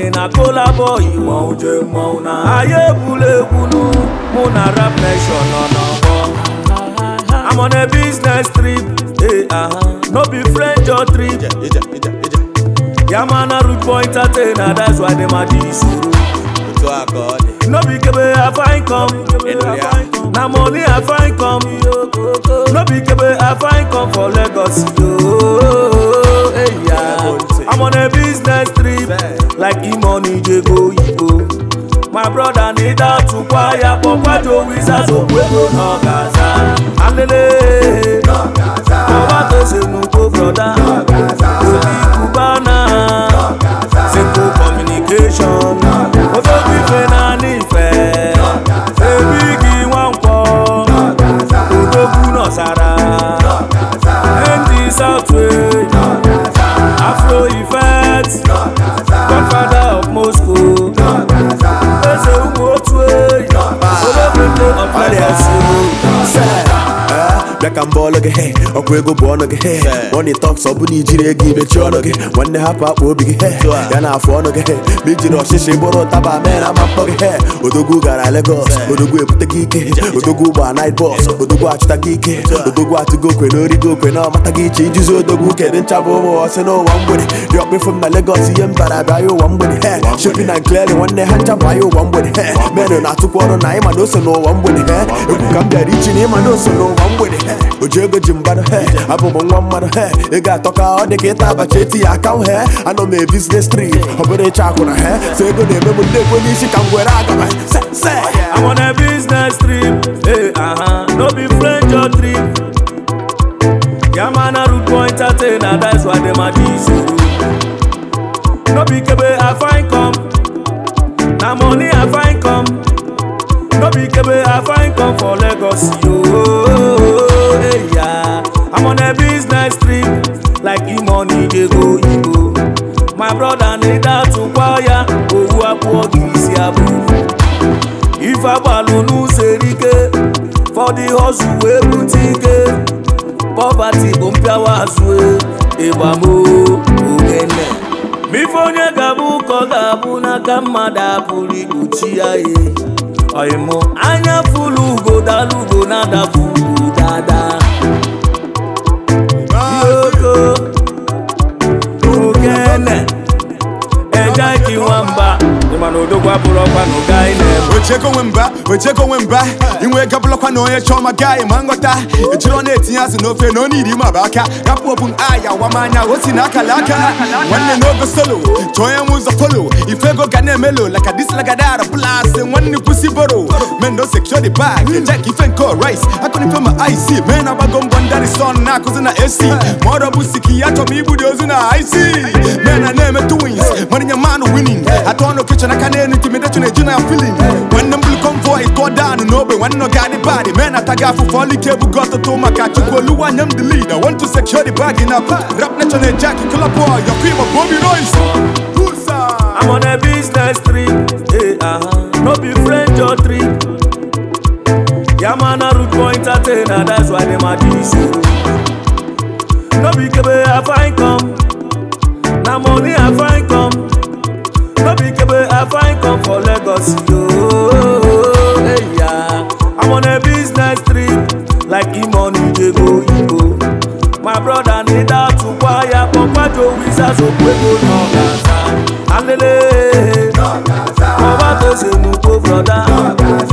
na kolabo iwu je mmọnwụ na anyị egbula egwunu mụ na rap nation nọ n'ọgbọ I'm on a business trip hey, uh-huh. no be friend or trip ije ije ije ya man a root point atena that's why dem a dey suru otu a ka ọ dị no be kebe i find come Ịnụ ya? na money i find come no be kebe i find come for lagos yo hey, yeah. i'm on a business trip like e-money dey go igbo my brother need atukwa ya kpọkwajo wizards okwego n'ọgaza alele ọba tó ṣe nukwo broda obi kubana simple communication ofobi ife na nífẹ̀ẹ́ ebi gị nwankwọ odogwu nọsara ndi southway afro effect godfather of moscow eze ụmụ otu eyi olóbìnrin of lagos bịa ka mbọ ọlụ gị he ọkwa ego bụ ọnụ gị he money talks ọ bụ na ijiri ego imechi ọnụ gị nwanne hapụ akpa obi gị he ya na afụ ọnụ gị he ma ijiri ọchịchị bụrụ ụtaba mee na ama mkpọ gị he odogwu gara Lagos odogwu ebute gị ike odogwu gba night bus odogwu achụta gị ike odogwu atụgo okwe na origo okwe na ọmata gị iche ijuzi odogwu kedu ncha bụ ụmụ ọsị n'ụwa mgbede dị ọkpịfụ m na Lagos ihe m bara abịa ya ụwa mgbede he shopping na clearing nwanne ha ncha bụ anya ụwa mgbede he menụ na-atụkwa ọrụ na ịma na ose n'ụwa mgbede he egwu ka m bịara ichi na ịma na ose n'ụwa mgbede he oji ego ji mgbado he abụ m nwa mmadụ he ego atọ ka ọ dị ka ịta abacha eti ya aka he anọ m e business trip ọ bụrụ ịcha akwụna he so ego na-eme m ndị ekwe n'isi ka m gwere aga m se se I'm on a business trip, hey, uh-huh. no be friend or trip. Yeah, man, a root point atena, that's why them a diesel. No be kebe I find come, na money I find come. No be kebe I find come for Lagos, yo. Hey, yeah. I'm on a business trip, like e-money dey go Igbo. My brother need that to kwaya, owu abụọ gị isi abụ. ife agbalụ n'ụzọ erike for the hustle wee bute ike poverty bụ mpịawa azụ ịgbamo ogene ma ife onye ga-abụ ka ọ ga-abụ n'aka mmadụ apụrụ ikpuchi ya ye ọyịmụ anya fụlụ ugo dala ugo na-adapụ ugo dada yoko ogene ejaiki nwamba ịma na odogwu abụrụ ọkwa na ụga anyị na-eme ochego onwe mba ochego onwe mba inwe ego bụlọkwa na onye chọọ ma gaghị ma nghọta ejiri ọ na-etinye azụ n'ofe na onye iri ma bụ aka rapụ obu aya wamanya o si na akala aka nwanne n'ogo solo chọọ onye nwe ụzọ folo ife ego ga na-emelo laka dislagadara bụlasị nwanne kwụsị boro men no secure the bag ejek ife nke rice akụnife ma ic men agbago mbọ ndari son na-akụzi na ac ma ọrụ bụ siki ya chọrọ m igbudi ozu na ic men a na-eme twins marinye man winning atọ ọnụ kichin aka na-enu intimidation eju na feeling nwanne m bụrụ convoy tụọ down n'ogbe nwanne ọ ga-adị bad men ataghị afụfụ ọlụ ike ebugo ọtụtụ maka chukwu oluwa anya m the lead I want to secure the bag na rap nation ejek kụlapụ your cream of Bobby Royce I'm on a business trip, hey, uh-huh. no be friend or trip. Yeah, man, a root point atena, that's why them a diesel. No be kebe I find come, na money I find come. No be kebe I find come for Lagos, yo. Hey, yeah. I'm on a business trip, like e-money dey go Igbo. My brother need that to kwaya, kpọkwajo wizards okwego n'ọgaza. Alele, ọba tó ṣe nukwo broda.